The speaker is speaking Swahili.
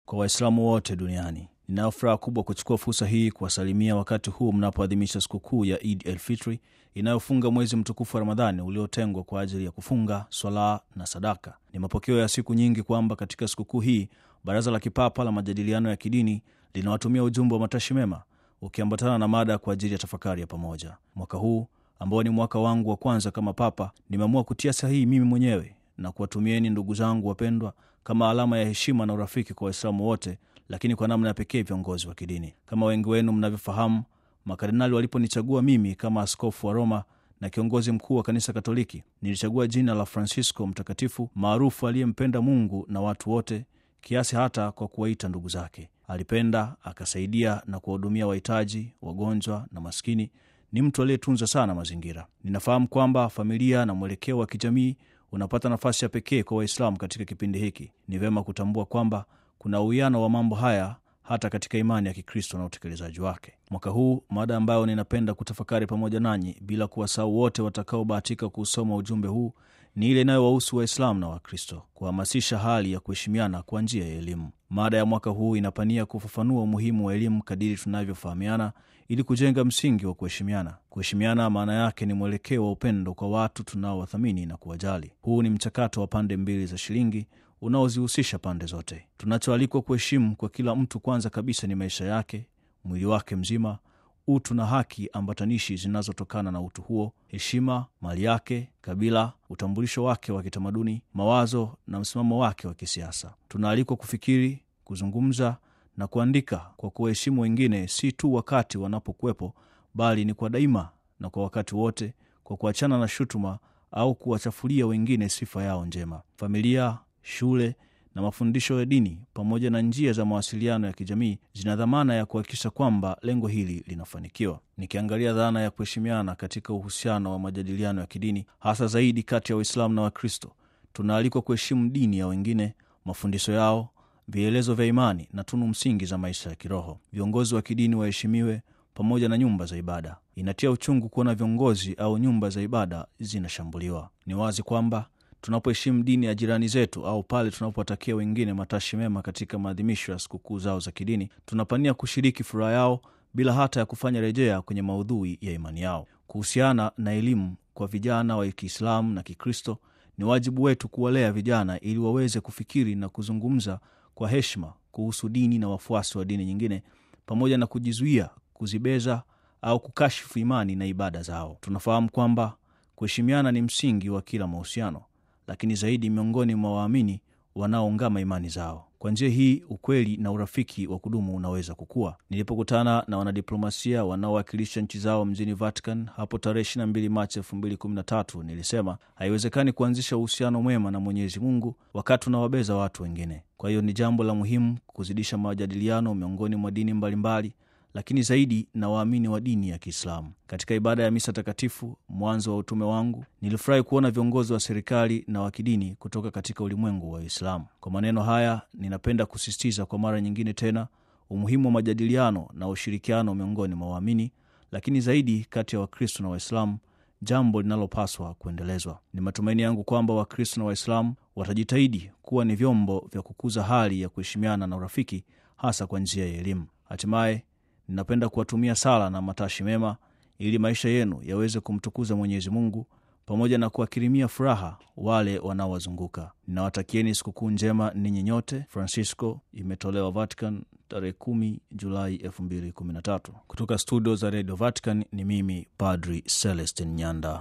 kwa Waislamu wote duniani. Ninayo furaha kubwa kuchukua fursa hii kuwasalimia wakati huu mnapoadhimisha sikukuu ya Idi el Fitri inayofunga mwezi mtukufu wa Ramadhani uliotengwa kwa ajili ya kufunga, swala na sadaka. Ni mapokeo ya siku nyingi kwamba katika sikukuu hii Baraza la Kipapa la Majadiliano ya Kidini linawatumia ujumbe wa matashi mema ukiambatana na mada kwa ajili ya tafakari ya pamoja. Mwaka huu ambao ni mwaka wangu wa kwanza kama Papa, nimeamua kutia sahihi mimi mwenyewe na kuwatumieni ndugu zangu wapendwa kama alama ya heshima na urafiki kwa Waislamu wote, lakini kwa namna ya pekee viongozi wa kidini. Kama wengi wenu mnavyofahamu, makardinali waliponichagua mimi kama askofu wa Roma na kiongozi mkuu wa kanisa Katoliki, nilichagua jina la Francisco Mtakatifu, maarufu aliyempenda Mungu na watu wote, kiasi hata kwa kuwaita ndugu zake. Alipenda, akasaidia na kuwahudumia wahitaji, wagonjwa na maskini. Ni mtu aliyetunza sana mazingira. Ninafahamu kwamba familia na mwelekeo wa kijamii unapata nafasi ya pekee kwa Waislamu katika kipindi hiki. Ni vyema kutambua kwamba kuna uwiano wa mambo haya hata katika imani ya Kikristo na utekelezaji wake. Mwaka huu mada ambayo ninapenda kutafakari pamoja nanyi bila kuwasahau wote watakaobahatika kuusoma ujumbe huu ni ile inayowahusu Waislamu na Wakristo, kuhamasisha hali ya kuheshimiana kwa njia ya elimu. Mada ya mwaka huu inapania kufafanua umuhimu wa elimu kadiri tunavyofahamiana ili kujenga msingi wa kuheshimiana. Kuheshimiana maana yake ni mwelekeo wa upendo kwa watu tunaowathamini na kuwajali. Huu ni mchakato wa pande mbili za shilingi unaozihusisha pande zote. Tunachoalikwa kuheshimu kwa kila mtu, kwanza kabisa ni maisha yake, mwili wake mzima, utu na haki ambatanishi zinazotokana na utu huo, heshima, mali yake, kabila, utambulisho wake wa kitamaduni, mawazo na msimamo wake wa kisiasa. Tunaalikwa kufikiri, kuzungumza na kuandika kwa kuwaheshimu wengine, si tu wakati wanapokuwepo, bali ni kwa daima na kwa wakati wote, kwa kuachana na shutuma au kuwachafulia wengine sifa yao njema. Familia, shule na mafundisho ya dini pamoja na njia za mawasiliano ya kijamii zina dhamana ya kuhakikisha kwamba lengo hili linafanikiwa. Nikiangalia dhana ya kuheshimiana katika uhusiano wa majadiliano ya kidini, hasa zaidi kati ya Waislamu na Wakristo, tunaalikwa kuheshimu dini ya wengine, mafundisho yao, vielelezo vya imani na tunu msingi za maisha ya kiroho. Viongozi wa kidini waheshimiwe pamoja na nyumba za ibada. Inatia uchungu kuona viongozi au nyumba za ibada zinashambuliwa. Ni wazi kwamba tunapoheshimu dini ya jirani zetu au pale tunapowatakia wengine matashi mema katika maadhimisho ya sikukuu zao za kidini, tunapania kushiriki furaha yao bila hata ya kufanya rejea kwenye maudhui ya imani yao. Kuhusiana na elimu kwa vijana wa Kiislamu na Kikristo, ni wajibu wetu kuwalea vijana ili waweze kufikiri na kuzungumza kwa heshima kuhusu dini na wafuasi wa dini nyingine, pamoja na kujizuia kuzibeza au kukashifu imani na ibada zao. Tunafahamu kwamba kuheshimiana ni msingi wa kila mahusiano lakini zaidi miongoni mwa waamini wanaoungama imani zao. Kwa njia hii ukweli na urafiki wa kudumu unaweza kukua. Nilipokutana na wanadiplomasia wanaowakilisha nchi zao mjini Vatican hapo tarehe 22 Machi 2013 nilisema haiwezekani kuanzisha uhusiano mwema na Mwenyezi Mungu wakati unawabeza watu wengine. Kwa hiyo ni jambo la muhimu kuzidisha majadiliano miongoni mwa dini mbalimbali mbali, lakini zaidi na waamini wa dini ya Kiislamu. Katika ibada ya misa takatifu mwanzo wa utume wangu, nilifurahi kuona viongozi wa serikali na wa kidini kutoka katika ulimwengu wa Uislamu. Kwa maneno haya, ninapenda kusisitiza kwa mara nyingine tena umuhimu wa majadiliano na ushirikiano miongoni mwa waamini, lakini zaidi kati ya Wakristo na Waislamu, jambo linalopaswa kuendelezwa. Ni matumaini yangu kwamba Wakristo na Waislamu watajitahidi kuwa ni vyombo vya kukuza hali ya kuheshimiana na urafiki, hasa kwa njia ya elimu. Hatimaye ninapenda kuwatumia sala na matashi mema ili maisha yenu yaweze kumtukuza Mwenyezi Mungu pamoja na kuwakirimia furaha wale wanaowazunguka. Ninawatakieni sikukuu njema ninyi nyote. Francisco, imetolewa Vatican tarehe 10 Julai 2013. Kutoka studio za Radio Vatican ni mimi Padri Celestin Nyanda.